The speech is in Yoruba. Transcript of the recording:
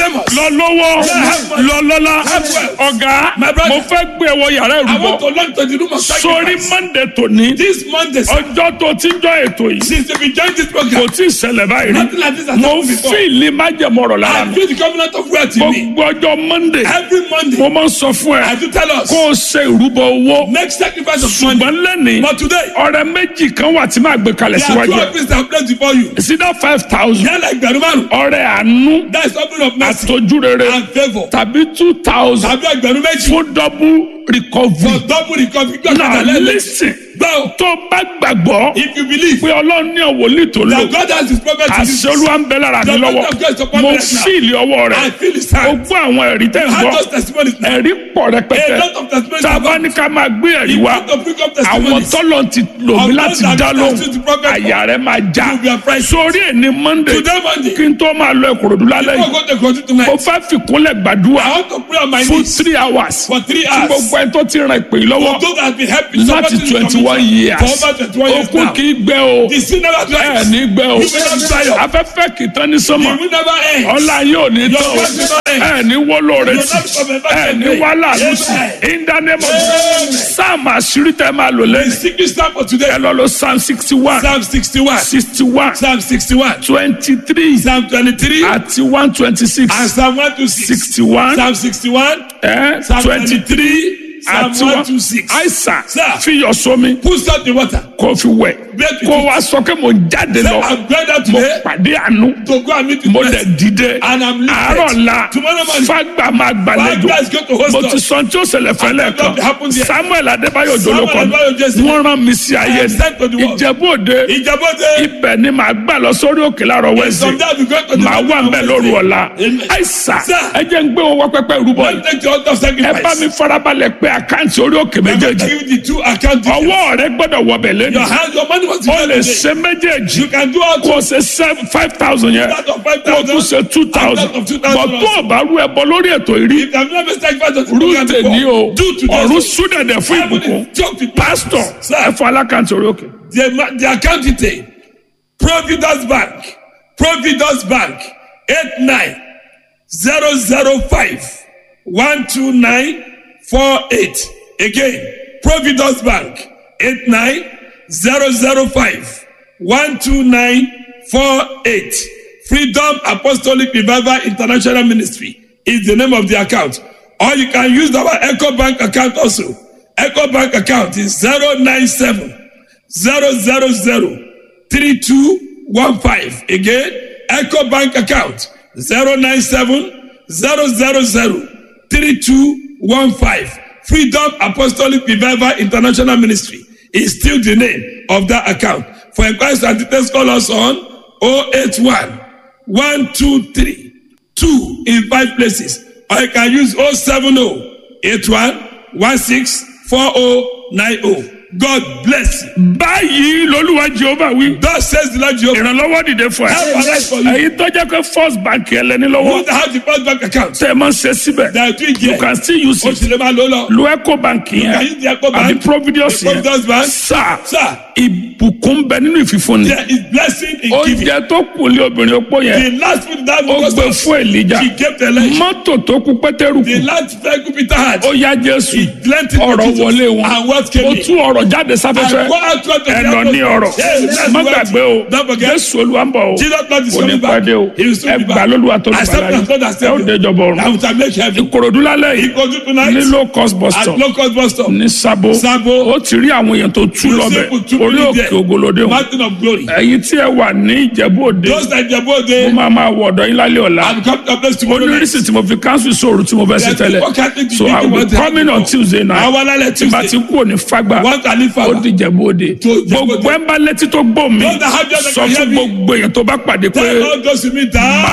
famous. lọ lọ́wọ́ lọ lọ́lá ọ̀gá My brother. mo fẹ́ gbé ẹwọ yàrá I want to ìrúbọ learn to the room of sórí sacrifice. monday tòní This Monday, sir, ọjọ́ tó ti jọ ètò yìí since we joined this kò program, tí ì ṣẹlẹ̀ báyìí nothing rí like this has mo happened before. fíìlì májẹ̀mọ́rọ̀ lára I mi feel the covenant of wealth in me. gbogbo ọjọ́ monday Every Monday, mo máa ń sọ fún ẹ I do tell us, kó o ṣe ìrúbọ owó make sacrifice of money. ṣùgbọ́n lẹ́nìí But today, ọ̀rẹ́ méjì kan wà tí máa gbé kalẹ̀ there are síwájú two ẹ̀ offices that are placed before you. sídá five thousand They are like Berumaru. ọ̀rẹ́ àánú That is opening of mercy àtọ́júrere and favor. tàbí two thousand Tàbí ẹgbẹ̀rún méjì. fún double recovery. For double recovery. Gbé now ọ̀kadà lẹ́lẹ̀. listen Gbọ́ tó bá gbàgbọ́ if you believe pé ọlọ́run ní ọ̀wọ́lì tó lò that God has his prophet to àṣẹ you, olúwa ń bẹ lára mi The lọ́wọ́ Lord of God is upon mo me right now. fíìlì ọwọ́ I rẹ̀ feel his o hand. gbọ́ àwọn ẹ̀rí tẹ̀ ń I gbọ́ have those testimonies now. ẹ̀rí pọ̀ rẹpẹtẹ A lot of testimonies tá a bá about ní ká máa gbé ẹ̀rí You wá want to pick up àwọn testimonies. tọ́lọ̀ ti lò mí Of láti those that dá have lóhùn understood the prophet àyà rẹ̀ máa já You will be afraid. sórí ẹ̀ ní monday Today Monday, kí n tó máa lọ ìkòròdú lálẹ́ before yìí I go to continue tonight, mo fẹ́ fìkúnlẹ̀ gbàdúrà I want to pray on my fún knees three hours for three tí hours. gbogbo ẹ tó ti ràn ìpè yìí lọ́wọ́ For those that have been helping láti supporting the twenty one commission years for over twenty one years okun now. kì í gbẹ o The sin never ẹ dries. ní gbẹ o You will not dry up. afẹ́fẹ́ kì í tán ní The sọ́mọ̀ will never end. ọlá yóò ní tán o Your work will not end. ẹ ní wọ́lọ́ rẹ You will tì not become a ẹ virgin ní today. wàhálà lùsì Amen. in the name of Amen. sáàmù àṣírí tẹ máa lò The lẹ́yìn secret psalm for today. ẹ lọ lọ psalm sixty one Psalm 61. sixty one Psalm 61. twenty three Psalm 23. àti one twenty six And Psalm 126. sixty one Psalm 61. Psalm twenty three 23. Psalm àti one 126. àìsàn Sir. fi yọ sómi Put salt in water. kó fi wẹ̀ Break with kó it. wá sọ pé mo jáde Say, lọ I'm going out mo today pàdé àánú to go and meet with mo friends. dẹ̀ dìde And I'm lifted. àárọ̀ la Tomorrow morning. fàgbà máa Five gbàlejò guys go to host mo ti us. sọ tí ó ṣẹlẹ̀ fẹ́lẹ̀ And what happened kan there? samuel adébáyò Samuel jolókọ Adébáyò Jesse. wọ́n rán mi sí ayé am sent to the ni world. ìjẹ̀bú òde Ìjàbọ̀dé. ibẹ̀ ni màá gbà lọ sórí òkè láàárọ̀ wẹ́sì Sometimes we go to the màá wà ń bẹ̀ lóru ọ̀la Amen. àìsà Sir. ẹ jẹ́ ń gbé wọn wá pẹ́pẹ́ ìrúbọ yìí Don't take your altar ẹ bá mi sacrifice. farabalẹ̀ pé àkáǹtì orí òkè I'm going to méjèèjì give you the two account details. ọwọ́ rẹ gbọ́dọ̀ wọbẹ̀ lẹ́nu Your hand, your money must be o there lè today. ṣe méjèèjì You can do all kó o ṣe seven five thousand yẹn That of five kó o tún thousand. ṣe two thousand And that of two thousand bọ̀ tó o bá rú ẹbọ lórí ètò ìrí If you have never sacrificed on the program rúùtè ní o before, do today. ọ̀run súdẹ̀dẹ̀ fún Heaven ìbùkún is choked with pásítọ̀ Sir. ẹ fún alákàntì orí òkè. The, ma- the account detail. Providence Bank. Providence Bank. 89 005 129 48. Again, Providence Bank. 89 005 129 48. Freedom Apostolic Revival International Ministry is the name of the account. Or you can use our Echo Bank account also. Echo Bank account is 097 000 3215. Again, Echo Bank account 097 000 3215. Freedom Apostolic Revival International Ministry is still the name of that account. For inquiries and details, call us on 081 123 2 in five places. Or you can use 070 81 16 4090. God bless you. báyìí lolúwa jehova wí Thus says the Lord Jehovah. ìrànlọ́wọ́ dìde fún Help arise for ẹ you. èyí tó jẹ́ pé first bank ẹ lẹ́ni Who lọ́wọ́ have the first bank account? tẹ́ ẹ máa ń ṣe síbẹ̀ They are doing you here. can still use O it sì lè máa lò ó lọ. lo eco bank can yẹn use the Eco àbí Bank, providence the Providence yẹn Bank. sáà Sir, ìbùkún bẹ nínú ìfìfúnni there is blessing in giving. oúnjẹ tó kù lé obìnrin opó yẹn The last food that ó was gbé fún èlíjà she gave the lunch. mọ́tò tó kú pétérù The kù last vehicle Peter had. ó yá jésù plenty of ọ̀rọ̀ Jesus. wọlé wọn And what came ó in? tú ọ̀rọ̀ jáde sáfẹ́fẹ́ And go out to the ẹ lọ ní ọ̀rọ̀ Yes, má that's gbàgbé o Don't forget. jésù olúwa ń bọ̀ o Jesus Lord is kò ní coming back. pàdé o He will soon ẹ be gbà back. lólúwa tó lù Accept bàlá as Lord and yìí ẹ ó Savior. déjọba ọ̀run I will make heaven. ìkòròdú lálẹ́ He yìí go to tonight ní low cost bus at stop local bus stop. ní sabo Sabo. ó ti rí àwọn èèyàn tó tú You lọ́bẹ̀ see people two orí people òkè there. ògolódé wọn Mountain of glory. ẹ̀yin tí ẹ wà ní ìjẹ̀bú òde Those that the boy mo they máa máa wọ ọ̀dọ̀ yín lálẹ́ ọ̀la have come to a place tomorrow night. onírìsì tí mo fi cancel sóòrù tí mo fẹ́ sí There are tẹ́lẹ̀ people can't think so you i think will what be they coming have on before. tuesday night Àwọn alálẹ̀ tí bá ti Tuesday. kú òní fagbá One can live ó further. di ìjẹ̀bú òde To Ìjẹ̀bú Òde. gbogbo ẹ̀ ń bá létí tó gbọ́ mi Those that have just sọ hear fún me. gbogbo èèyàn tó bá pàdé pé Tell all those who meet that.